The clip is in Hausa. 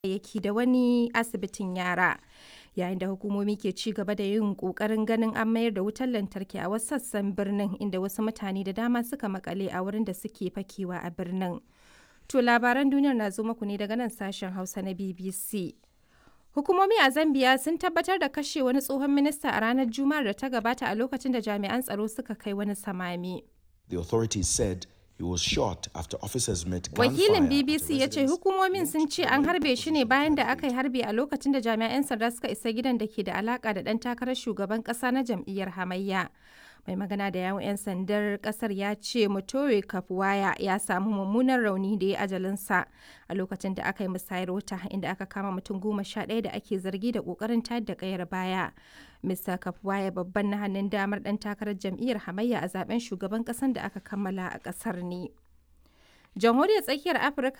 kayayyaki da wani asibitin yara. Yayin da hukumomi ke ci gaba da yin ƙoƙarin ganin an mayar da wutar lantarki a wasu sassan birnin inda wasu mutane da dama suka makale a wurin da suke fakewa a birnin. To labaran duniyar na zo muku ne daga nan sashen Hausa na BBC. Hukumomi a Zambia sun tabbatar da kashe wani tsohon minista a ranar Juma'ar da ta gabata a lokacin da jami'an tsaro suka kai wani samami. The authorities said he was shot after officers met Wakilin gunfire at a BBC ya ce residence hukumomin sun linked ce to an the harbe shi ne opposition bayan da party. aka yi harbi a lokacin da jami'an sanda suka isa gidan da ke da alaka da ɗan takarar shugaban ƙasa na jam'iyyar hamayya. Mai magana da yawun 'yan sandar ƙasar ya ce Mutore Kafuwaya ya samu mummunan rauni da ya ajalinsa a lokacin da aka yi musayar wuta inda aka kama mutum goma sha ɗaya da ake zargi da ƙoƙarin tayar da ƙayar baya. Mr. Kafuwaya babban na hannun damar ɗan takarar jam'iyyar hamayya a zaben shugaban ƙasar da aka kammala a ƙasar ne. Jamhuriyar Tsakiyar Afirka